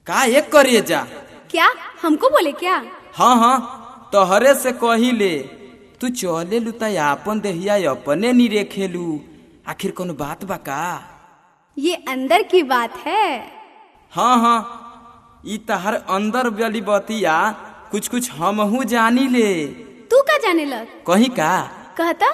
का एक करिए जा क्या हमको बोले क्या हाँ हाँ तोहरे से कही ले तू चले लू त आपन देहिया अपने नी रेखेलू आखिर कोनो बात बा का ये अंदर की बात है हाँ हाँ ई तहर अंदर वाली बतिया कुछ कुछ हमहू जानी ले तू का जाने लग कहीं का कहता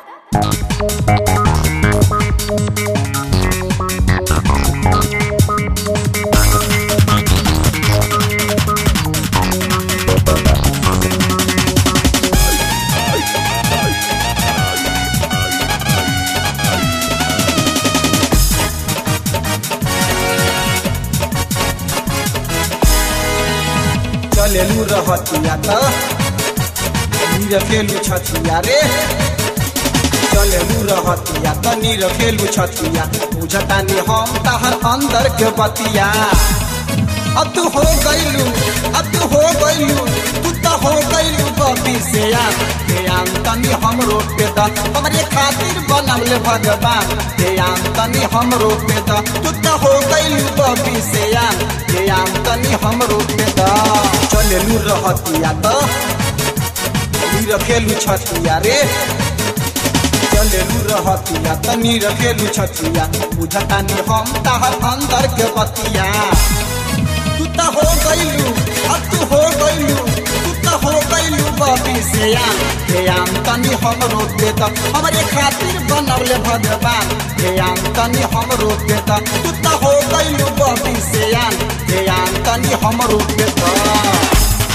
चलेलू रहतिया त निरखेलू छतिया रे चलेलू रहतिया त निरखेलू छतिया बुझतानी हम तहर अंदर के बतिया अब तू हो गइलू अब तू हो गइलू तू त हो गइलू बबी से यार ध्यान तनी हमरो पे द हमरे खातिर बनल भगवान ध्यान तनी हमरो पे द तू त हो गइलू बबी से यार ध्यान तनी हमरो पे द चलेलू रहतिया त रखेलू छतिया रे चलेलू रहतिया तनी रखेलू छतिया बुझतानी हम तहर अंदर के बतिया तू त हो गइलू अब तू हो गइलू तू त हो गइलू बबी से यान ध्यान तनी हमरो पे द हमरे खातिर बनौले भगवान ध्यान तनी हमरो पे द तू त हो गइलू बबी से यान ध्यान तनी हमरो पे द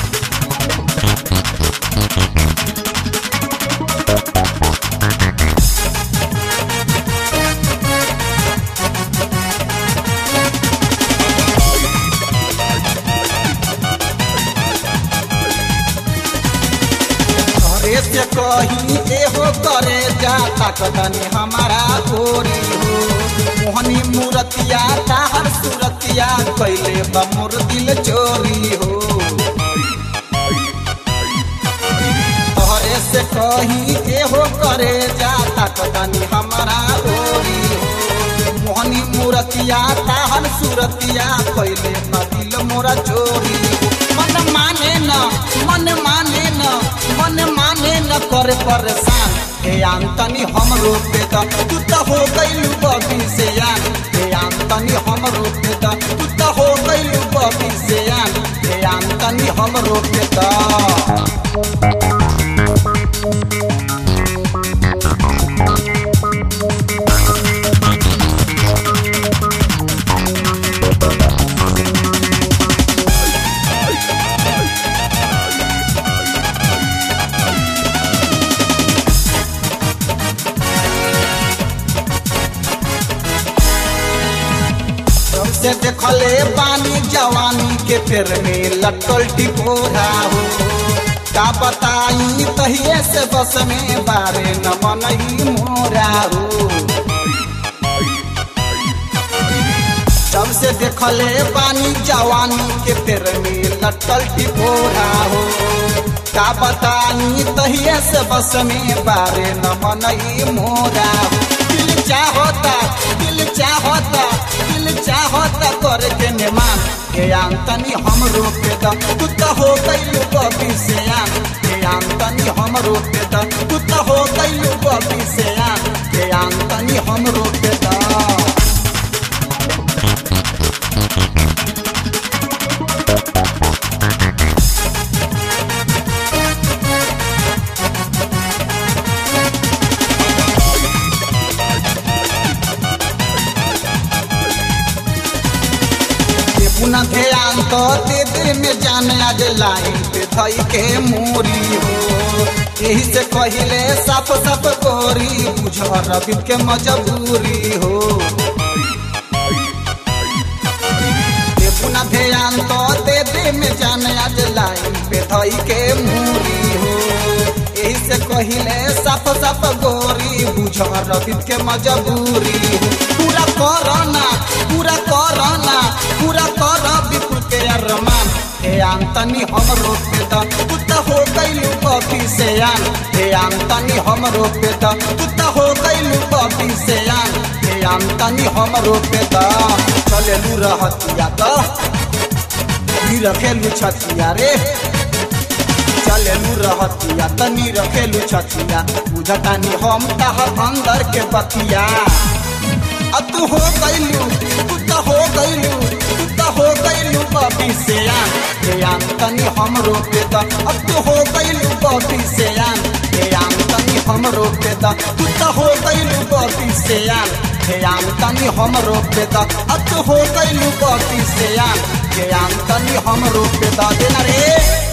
घरे से कही एहो करे जाता कदनी हमारा गोरी हो मोहनी मूरतिया ताहर सूरतिया कैले बमुर दिल चोरी हो घरे से कही एहो करे जाता कदनी हमारा गोरी हो मोहनी मूरतिया ताहर सूरतिया कैले न दिल मोरा चोरी हो मन माने न मन माने न मन माने न करे परेशान हे आंतनी हमरो पे द तू त हो गइलू बबी से यान हे आंतनी हमरो पे द तू त हो गइलू बबी से यान हे आंतनी हमरो पे द से देखले पानी जवानी के फेर में लटल टिकोरा हो का बताई तहिए से बस में बारे न मनई मोरा हो जब से देखले पानी जवानी के फेर में लटल टिकोरा हो का बताई तहिए से बस में बारे न मनई मोरा हो दिल चाहता दिल चाहता दिल चाहता करे के मेहमान के आंतनी हमरो पे द तू त हो गइलू बबी से आन के आंतनी हमरो पे द तू त हो गइलू बबी से आन के आंतनी हमरो पे द पुनः ध्यान तो दे दे में जाने आज लाइन पे थई के मोरी हो यही से कहिले साफ साफ गोरी बुझ रवि के मजबूरी हो ये पुनः ध्यान तो दे दे में जाने आज लाइन पे थई के मोरी हो यही से कहिले साफ साफ गोरी बुझ रवि के मजबूरी हो पूरा करना पूरा करना पूरा कर विपुल के अरमान हे आंतनी हमरो पे द तू त हो गइलू बबी से आन हे आंतनी हमरो पे द तू त हो गइलू बबी से आन हे आंतनी हमरो पे द चलेलू रहतिया त नी रखेलू छतिया रे चलेलू रहतिया तनी रखेलू छतिया बुझतानी हम तहर अंदर के बतिया अब तू हो गईलू तू तो हो गईलू तू तो हो गईलू बबी से आन हे आन तनी हम रोके द अब तू हो गईलू बबी से आन हे आन तनी हम रोके द तू तो हो गईलू बबी से आन हे आन तनी हम रोके द अब तू हो गईलू बबी से आन हे आन तनी हम रोके द देना रे